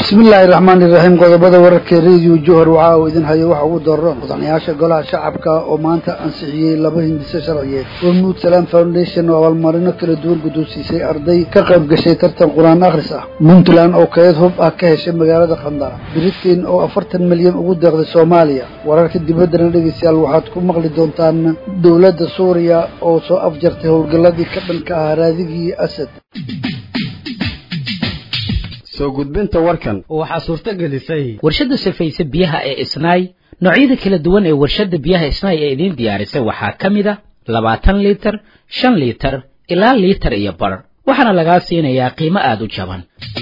bismillaahi raxmaani iraxiim qodobada wararka rediyo johor waxaa uu idin hayo waxa ugu daro mudanayaasha golaha shacabka oo maanta ansixiyey laba hindise sharciyeed hormuud salaam foundation oo abaalmarino kala duwan guddoonsiisay arday ka qayb gashay tartan qur-aan akhris ah puntland oo kayd hub ah ka heshay magaalada khandara britain oo afartan milyan ugu deeqday soomaaliya wararka dibaddana dhegeystayaal waxaad ku maqli doontaan dowladda suuriya oo soo afjartay howlgalladii ka dhanka ah raadigii asad soo gudbinta warkan waxaa suurto gelisay warshadda safayse biyaha ee isnaay noocyada kala duwan ee warshadda biyaha isnaay ee idiin diyaarisay waxaa ka mid a labaatan liitar shan liitar ilaa liitar iyo bar waxaana lagaa siinayaa qiimo aada u jaban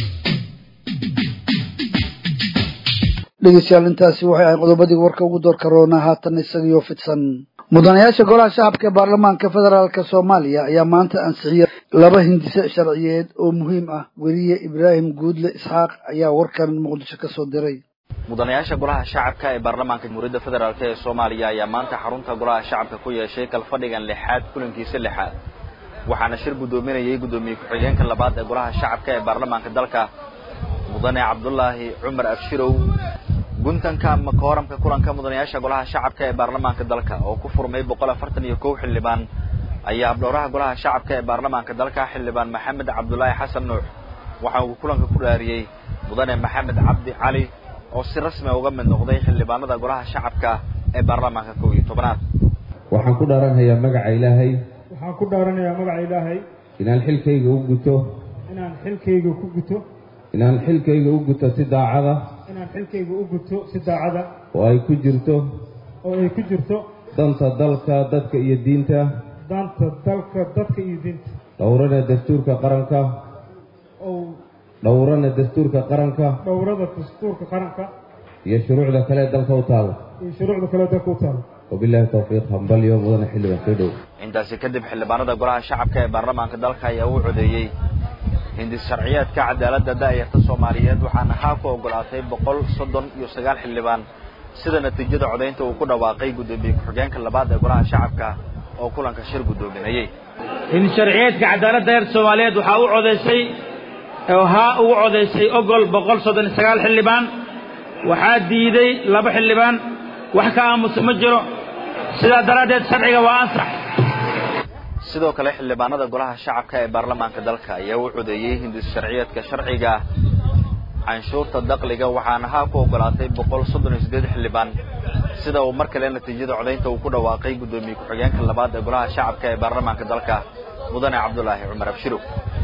dhegeystayaal intaasi waxay ahayd qodobadii warka ugu doorka roona haatan isagiyo fidsan mudanayaasha golaha shacabka ee baarlamaanka federaalk soomaaliya ayaa maanta ansixiyay laba hindise sharciyeed oo muhiim ah weliye ibraahim guudle isxaaq ayaa warkan muqdisho ka soo diray mudanayaasha golaha shacabka ee baarlamaanka jamhuuriyadda federaalk ee soomaaliya ayaa maanta xarunta golaha shacabka ku yeeshay kalfadhigan lixaad kulankiisa lixaad waxaana shir guddoominayay guddoomiye ku-xigeenka labaad ee golaha shacabka ee baarlamaanka dalka mudane cabdulaahi cumar abshirow guntanka ama kooramka kulanka mudanayaasha golaha shacabka ee baarlamaanka dalka oo ku furmay boqol afartan iyo kow xildhibaan ayaa habdhowraha golaha shacabka ee baarlamaanka dalka xildhibaan maxamed cabdulaahi xasan nuux waxa uu kulanka ku dhaariyey mudane maxamed cabdi cali oo si rasmi uga mid noqday xildhibaanada golaha shacabka ee baarlamaanka kow iyo tobanaad waxaan ku dhaaranhayaa magaca ilaahay waxaan ku dhaaranayaa magaca ilaahay inaan xilkayga u guto inaan xilkayga ku guto inaan xilkayga u guto si daacada inaan xilkayga u guto si daacada oo ay ku jirto oo ay ku jirto danta dalka dadka iyo diinta danta dalka dadka iyo diinta dhowrana dastuurka qaranka ou dhowrana dastuurka qaranka dhowrada dastuurka qaranka iyo shuruucda kale ee dalka u taala iyo shuruucda kale dalka u taala wabillahi tawfiiq hambalyo mudane xildhibaan soo dhow intaasi kadib xildhibaanada golaha shacabka ee baarlamaanka dalka ayaa u codeeyey hindis sharciyeedka cadaaladda da'yarta soomaaliyeed waxaana haa ku ogolaatay boqol soddon iyo sagaal xildhibaan sida natiijada codaynta uu ku dhawaaqay guddoomiye ku-xigeenka labaad ee golaha shacabka oo kulanka shir guddoominayey hindis sharciyeedka cadaaladda da'yarta soomaaliyeed waxaa u codaysay oo haa ugu codaysay ogol boqol soddon iyo sagaal xildhibaan waxaa diiday laba xildhibaan wax ka aamusa ma jiro sidaa daraaddeed sharciga waa ansax sidoo kale xildhibaanada golaha shacabka ee baarlamaanka dalka ayaa u codeeyey hindis sharciyeedka sharciga canshuurta dakliga waxaana haa ku ogolaatay boqol soddon iyo siddeed xildhibaan sida uu mar kale natiijada codaynta uu ku dhawaaqay guddoomiye ku-xigeenka labaad ee golaha shacabka ee baarlamaanka dalka mudane cabdulaahi cumar abshirow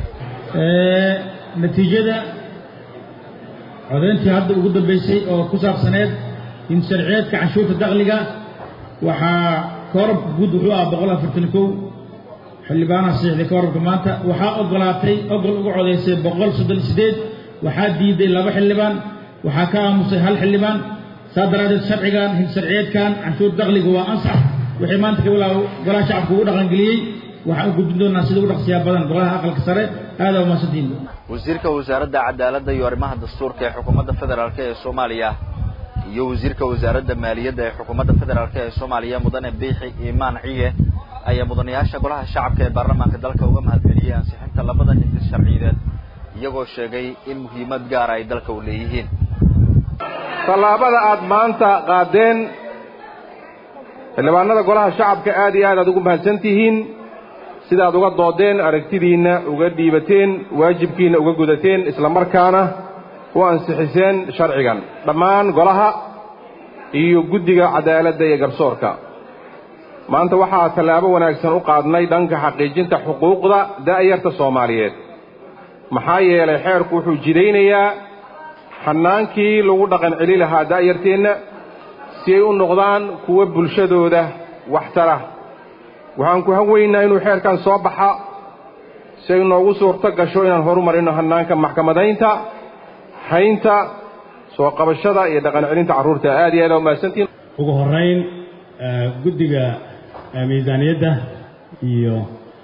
natiijada codayntii hadda ugu dambaysay oo ku saabsaneed hindis sharciyeedka canshuurta dakliga waxaa koorabka guud wuxuu ah boqol afartan kow xildhibaanaha saxiixday koorabka maanta waxaa ogolaatay ogol uga codaysay boqol soddon iyo siddeed waxaa diiday laba xildhibaan waxaa ka aamusay hal xildhibaan saa daraaddeed sharcigan hindis sharciyeedkan canshuur dakliga waa ansax wixii maanta kabilaa golaha shacabka ugu dhaqangeliyey waxaan u gudbin doonaa sida ugu dhaqsiyaa badan golaha aqalka sare aadaa umaasantiin wasiirka wasaaradda cadaaladda iyo arrimaha dastuurka ee xukuumadda federaalk ee soomaaliya iyo wasiirka wasaaradda maaliyadda ee xukuumadda federaalk ee soomaaliya mudane biixi iimaan ciye ayaa mudanayaasha golaha shacabka ee baarlamaanka dalka uga mahadceliyey ansixinta labada hindis sharciyeed iyagoo sheegay in muhiimad gaara ay dalka u leeyihiin tallaabada aad maanta qaadeen xildhibaanada golaha shacabka aad iyo aad aad ugu mahadsan tihiin sidaad uga doodeen aragtidiinna uga dhiibateen waajibkiinna uga gudateen isla markaana u ansixiseen sharcigan dhammaan golaha iyo guddiga cadaaladda iyo garsoorka maanta waxaa tallaabo wanaagsan u qaadnay dhanka xaqiijinta xuquuqda da'yarta soomaaliyeed maxaa yeelay xeerku wuxuu jidaynayaa xannaankii lagu dhaqan celi lahaa da'yarteenna si ay u noqdaan kuwa bulshadooda waxtara waxaan ku hanweynaa inuu xeerkan soo baxa si ay noogu suurto gasho inaan horumarino hannaanka maxkamadaynta haynta soo qabashada iyo dhaqan celinta carruurta aad iyo aad aa umahadsantiin ugu horrayn guddiga miisaaniyadda iyo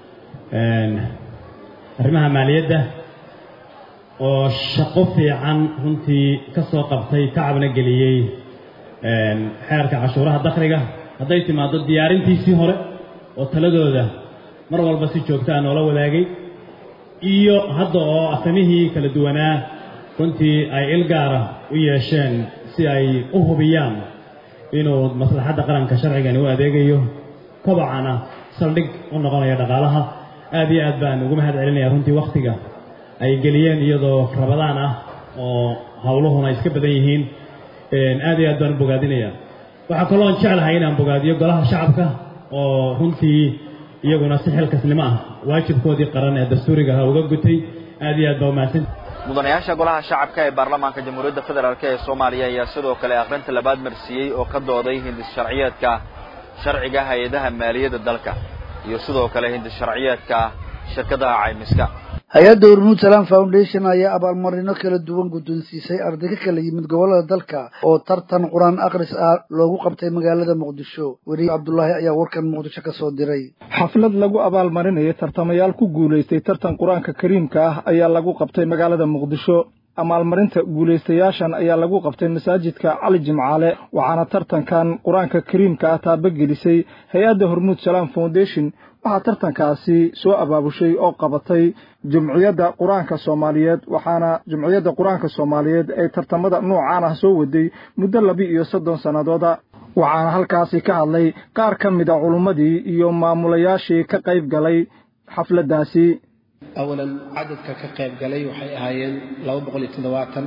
arrimaha maaliyadda oo shaqo fiican runtii ka soo qabtay tacabna geliyey xeerka cashuuraha dakhliga hadday timaaddo diyaarintiisii hore oo taladooda mar walba si joogtaa noola wadaagay iyo hadda oo asamihii kala duwanaa runtii ay il gaara u yeesheen si ay u hubiyaan inuu maslaxadda qaranka sharcigani u adeegayo kobacana saldhig u noqonayo dhaqaalaha aad iyo aad baan ugu mahad celinaya runtii wakhtiga ay geliyeen iyadoo rabadaan ah oo howluhuna iska badan yihiin aad iyo aad baan u bogaadinaya waxaa kaloon jeclahay inaan bogaadiyo golaha shacabka oo runtii iyaguna si xilkasnimo ah waajibkoodii qaran ee dastuuriga ahaa uga gutay aad iyo aad baa umahadsan mudanayaasha golaha shacabka ee baarlamaanka jamhuuriyadda federaalk ee soomaaliya ayaa sidoo kale akhrinta labaad marsiiyey oo ka dooday hindis sharciyeedka sharciga hay-adaha maaliyadda dalka iyo sidoo kale hindis sharciyeedka shirkadaha caymiska hay-adda hormuud salaam foundation ayaa abaalmarino kala duwan guddoonsiisay arday ka kala yimid gobollada dalka oo tartan qur-aan akhris ah loogu qabtay magaalada muqdisho weriye cabdulaahi ayaa warkan muqdisho ka soo diray xaflad lagu abaalmarinayo tartamayaal ku guulaystay tartan qur-aanka kariimka ah ayaa lagu qabtay magaalada muqdisho abaalmarinta guulaystayaashan ayaa lagu qabtay masaajidka cali jimcaale waxaana tartankan qur-aanka kariimka ah taabagelisay hay-adda hormuud salaam foundation waxaa tartankaasi soo abaabushay oo qabatay jumciyadda qur-aanka soomaaliyeed waxaana jumciyadda qur-aanka soomaaliyeed ay tartamada noocaan ah soo waday muddo laba iyo soddon sannadooda waxaana halkaasi ka hadlay qaar ka mid a culummadii iyo maamulayaashii ka qayb galay xafladdaasi awalan cadadka ka qayb galay waxay ahaayeen laba boqol iyo toddobaatan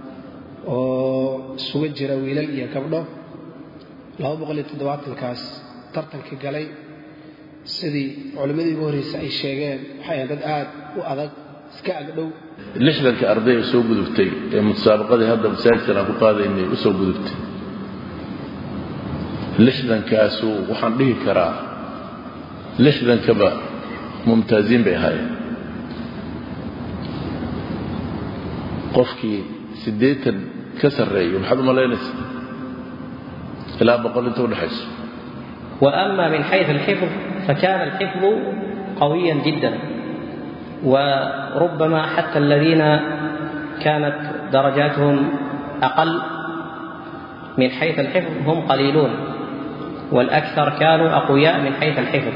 oo isugu jira wiilal iyo gabdho laba boqol iyo toddobaatankaas tartanka galay sidii culimmadii ugu horreysa ay sheegeen waxay ahayn dad aad u adag iska agdhow lixdanka arday soo gudubtay ee musaabaqadii hadda masaajidkan aan ku qaadaynay u soo gudubtay lixdankaasu waxaan dhihi karaa lixdankaba mumtaaziin bay ahaayeen qofkii siddeetan ka sarreeyo maxaad u malaynaysa ilaa boqol inta udhexayso وأما من حيث الحفظ فكان الحفظ قويا جدا وربما حتى الذين كانت درجاتهم أقل من حيث الحفظ هم قليلون والأكثر كانوا أقوياء من حيث الحفظ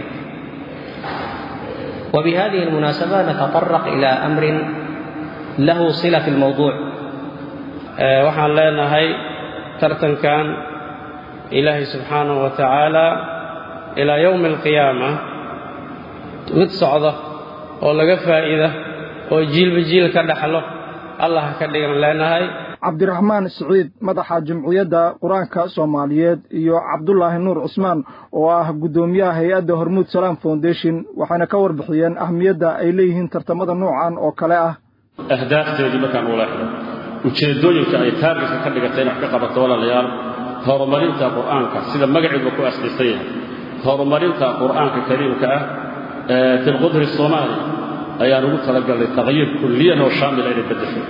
وبهذه المناسبة نتطرق إلى أمر له صلة في الموضوع waxaan leenahay tartankan ilaahay subxaanahu wa tacaala ilaa yowmi alqiyaama mid socda oo laga faa'iida oo jiilba jiil ka dhaxlo allah ka dhigan leenahay cabdiraxmaan siciid madaxa jumciyadda qur-aanka soomaaliyeed iyo cabdulaahi nuur cusmaan oo ah guddoomiyaha hay-adda hormuud salaam foundation waxayna ka warbixiyeen ahmiyadda ay leeyihiin tartamada noocan oo kale ah ahdaafteedii markaan ula xidho ujeeddooyinka ay taargetka ka dhigatay in wax ka qabato walaalayaal horumarinta qur'aanka sida magaciiba ku aslisan yahay horumarinta qur'aanka kariimka ah ee filqudri soomaali ayaan ugu talagalnay taqyiir kulliyan oo shaamila inay beddesho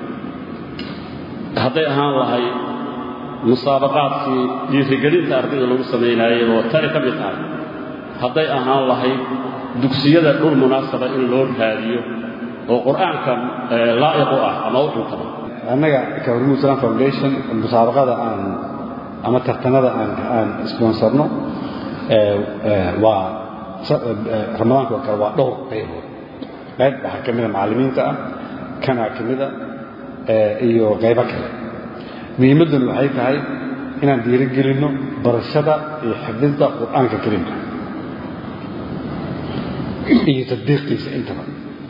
hadday ahaan lahay musaabaqaadkii dhiirigelinta ardayda lagu samaynaayay oo tani ka mid tahay hadday ahaan lahayd dugsiyada dhul munaasaba in loo raadiyo oo qur'aanka laa'iq u ah ama u cuntaba annaga ka hormuud islam foundation musaabaqada aan ama tartanada aan aan sponsorno waa ramadaanka oo kale waa dhowr qaybood qayb waxaa ka mida macallimiinta ah kanaa ka mida iyo qaybo kale muhiimadduna waxay tahay inaan dhiirigelinno barashada iyo xifdinta qur'aanka kariimka iyo tadbiiqiisa intaba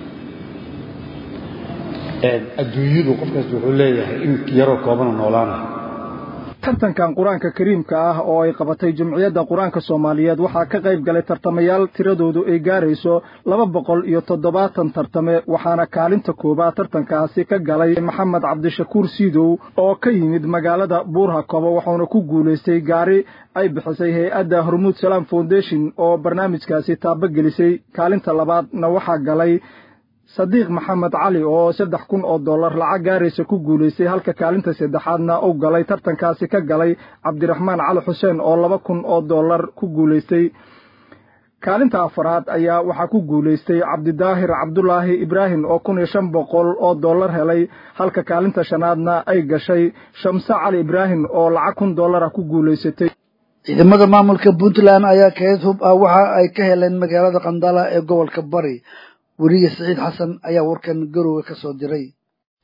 adduunyadu qofkaas wuxuu leeyahay in yaroo koobana noolaanaya tartankan qur-aanka kariimka ah oo ay qabatay jumciyadda qur-aanka soomaaliyeed waxaa ka qayb galay tartamayaal tiradoodu ay gaarayso laba boqol iyo toddobaatan tartame waxaana kaalinta koobaad tartankaasi ka galay maxamed cabdishakuur siidow oo ka yimid magaalada buurhakobo wuxuuna ku guulaystay gaari ay bixisay hay-adda hormuud salaam foundation oo barnaamijkaasi taabagelisay kaalinta labaadna waxaa galay sadiiq maxamed cali oo saddex kun oo dollar lacag gaaraysa ku guulaystay halka kaalinta saddexaadna uu galay tartankaasi ka galay cabdiraxmaan cali xuseen oo laba kun oo dollar ku guulaystay kaalinta afaraad ayaa waxaa ku guulaystay cabdidaahir cabdulaahi ibraahim oo kun iyo shan boqol oo dollar helay halka kaalinta shanaadna ay gashay shamse cali ibraahim oo lacag kun dollara ku guulaysatay ciidamada maamulka puntland ayaa kayd hub ah waxa ay ka heleen magaalada qandala ee gobolka bari weriye siciid xasan ayaa warkan garowga ka soo diray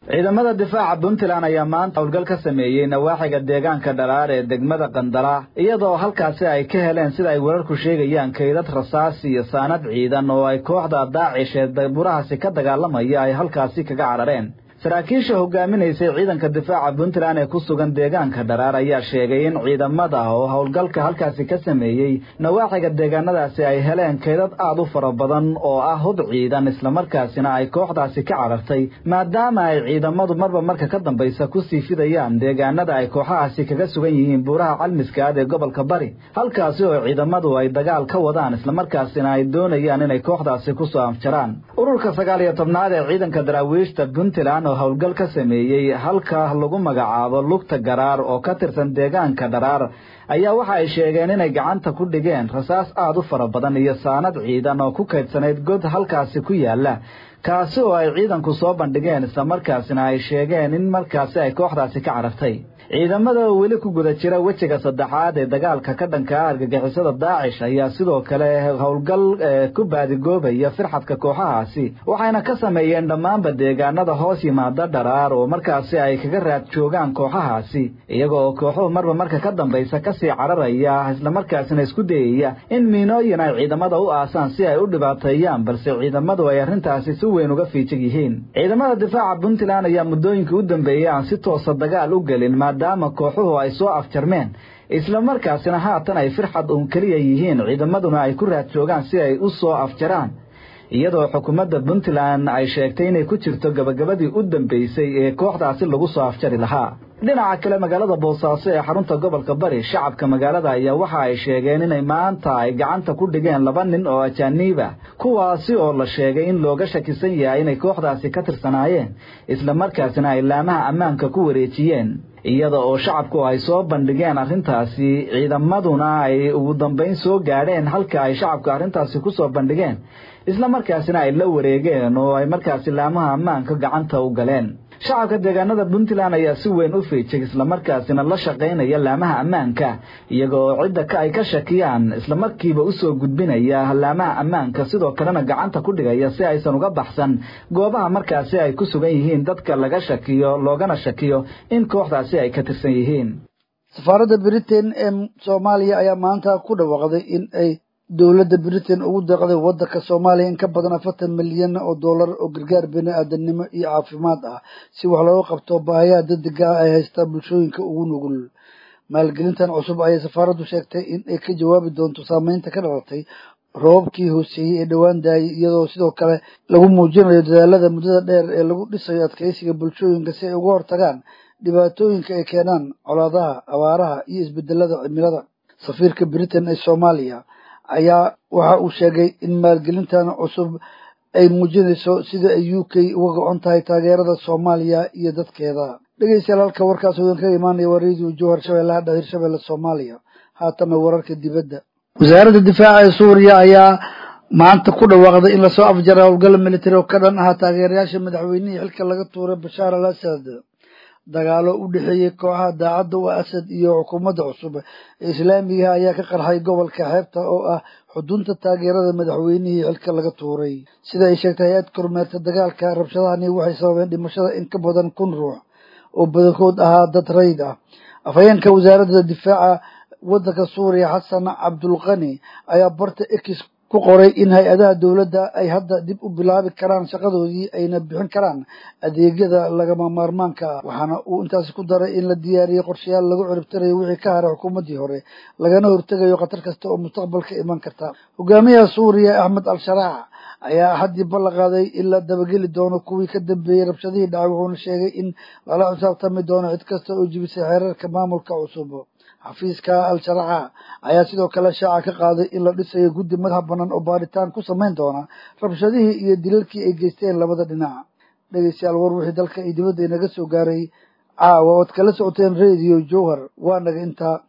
ciidamada difaaca puntland ayaa maanta howlgal ka sameeyey nawaaxiga deegaanka dharaar ee degmada qandara iyadoo halkaasi ay ka heleen sida ay wararku sheegayaan kaydad rasaas iyo saanad ciidan oo ay kooxda daacish ee burahaasi ka dagaalamaya ay halkaasi kaga carareen saraakiisha hogaaminaysay ciidanka difaaca puntland ee ku sugan deegaanka dharaar ayaa sheegay in ciidamada oo howlgalka halkaasi ka sameeyey nawaaxiga deegaanadaasi ay heleen kaydad aad u fara badan oo ah hub ciidan islamarkaasina ay kooxdaasi ka carartay maadaama ay ciidamadu marba marka ka dambaysa kusii fidayaan deegaanada ay kooxahaasi kaga sugan yihiin buuraha calmiskaad ee gobolka bari halkaasi oo ciidamadu ay dagaal ka wadaan islamarkaasina ay doonayaan inay kooxdaasi kusoo afjaraan ururka sagaal iyo tobnaad ee ciidanka daraawiishta puntland oo howlgal ka sameeyey halka lagu magacaabo lugta garaar oo ka tirsan deegaanka dharaar ayaa waxa ay sheegeen inay gacanta ku dhigeen rasaas aad u fara badan iyo saanad ciidan oo ku kaydsanayd god halkaasi ku yaala kaasi oo ay ciidanku soo bandhigeen islamarkaasina ay sheegeen in markaasi ay kooxdaasi ka carartay ciidamada oo weli ku guda jira wejiga saddexaad ee dagaalka ka dhanka ah argagixisada daacish ayaa sidoo kale howlgal ku baadigoobaya firxadka kooxahaasi waxayna ka sameeyeen dhammaanba deegaanada hoos yimaada dharaar oo markaasi ay kaga raad joogaan kooxahaasi iyaga oo kooxuhu marba marka ka dambaysa kasii cararaya islamarkaasina isku dayaya in miinooyin ay ciidamada u aasaan si ay u dhibaateeyaan balse ciidamadu ay arrintaasi si weyn uga fiijig yihiin ciidamada difaaca puntland ayaa muddooyinkii u dambeeyey aan si toosa dagaal u gelin maadaama kooxuhu ay soo afjarmeen islamarkaasina haatan ay firxad uun keliya yihiin ciidamaduna ay ku raad joogaan si ay u soo afjaraan iyadoo xukuumadda puntland ay sheegtay inay ku jirto gabagabadii u dambeysay ee kooxdaasi lagu soo afjari lahaa dhinaca kale magaalada boosaaso ee xarunta gobolka bari shacabka magaalada ayaa waxa ay sheegeen inay maanta ay gacanta ku dhigeen laba nin oo ajaaniib ah kuwaasi oo la sheegay in looga shakisan yahay inay kooxdaasi ka tirsanaayeen islamarkaasina ay laamaha ammaanka ku wareejiyeen iyada oo shacabku ay soo bandhigeen arrintaasi ciidamaduna ay ugu dambayn soo gaadheen halka ay shacabku arrintaasi ku soo bandhigeen islamarkaasina ay la wareegeen oo ay markaasi laamaha ammaanka gacanta u galeen shacabka deegaanada puntland ayaa si weyn u fiijay islamarkaasina la shaqaynaya laamaha ammaanka iyaga oo cidda ka ay ka shakiyaan islamarkiiba usoo gudbinaya laamaha ammaanka sidoo kalena gacanta ku dhigaya si aysan uga baxsan goobaha markaasi ay ku sugan yihiin dadka laga shakiyo loogana shakiyo in kooxdaasi ay ka tirsan yihiin safaaradda britain ee soomaaliya ayaa maanta ku dhawaaqday in ay dowladda britain ugu deeqday waddanka soomaaliya in ka badan afartan milyan oo dollar oo gargaar bini aadanimo iyo caafimaad ah si wax looga qabto baahiyaha degdega ah ay haystaa bulshooyinka ugu nugul maalgelintan cusub ayay safaaraddu sheegtay in ay ka jawaabi doonto saameynta ka dhalatay roobabkii hooseeyey ee dhowaan daayay iyadoo sidoo kale lagu muujinayo dadaalada muddada dheer ee lagu dhisayo adkeysiga bulshooyinka si ay uga hortagaan dhibaatooyinka ay keenaan colaadaha abaaraha iyo isbedelada cimilada safiirka britain ee soomaaliya ayaa waxa uu sheegay in maalgelintan cusub ay muujinayso sida ay u k uga go-on tahay taageerada soomaaliya iyo dadkeeda dhegeystayaal halka warkaas idin kaga imaanaya waa radio jowhar shabeellaha dhahir shabeelle soomaaliya haatana wararka dibadda wasaaradda difaaca ee suuriya ayaa maanta ku dhawaaqday in lasoo afjaray howlgal military oo ka dhan ahaa taageerayaasha madaxweynihii xilka laga tuuray bashaar al asad dagaalo u dhexeeyey kooxaha daacadda u asad iyo xukuumadda cusub ee islaamiga ayaa ka qarxay gobolka xeebta oo ah xudunta taageerada madaxweynihii xilka laga tuuray sida ay sheegtay hay-ad kormeerta dagaalka rabshadahani waxay sababeen dhimashada in ka badan kun ruux oo badankood ahaa dad rayd ah afhayeenka wasaaradda difaaca waddanka suuriya xasan cabdulqani ayaa barta x ku qoray in hay-adaha dowladda ay hadda dib u bilaabi karaan shaqadoodii ayna bixin karaan adeegyada lagama maarmaanka ah waxaana uu intaasi ku daray in la diyaariyey qorshayaal lagu ciribtirayo wixii ka haray xukuumaddii hore lagana hortegayo khatar kasta oo mustaqbalka iman karta hogaamiyaha suuriya axmed al-sharaac ayaa haddii ballan qaaday in la dabageli doono kuwii ka dambeeyey rabshadihii dhacay wuxuuna sheegay in lala xisaabtami doono cid kasta oo jibisay xeerarka maamulka cusub xafiiska al-sharaaca ayaa sidoo kale shaaca ka qaaday in la dhisayo guddi madax bannaan oo baaritaan ku samayn doona rabshadihii iyo dilalkii ay geysteen labada dhinac dhegeystayaal war wixii dalka iyo dibadda inaga soo gaaray caawa ood kala socoteen radio jowhar waa naga intaa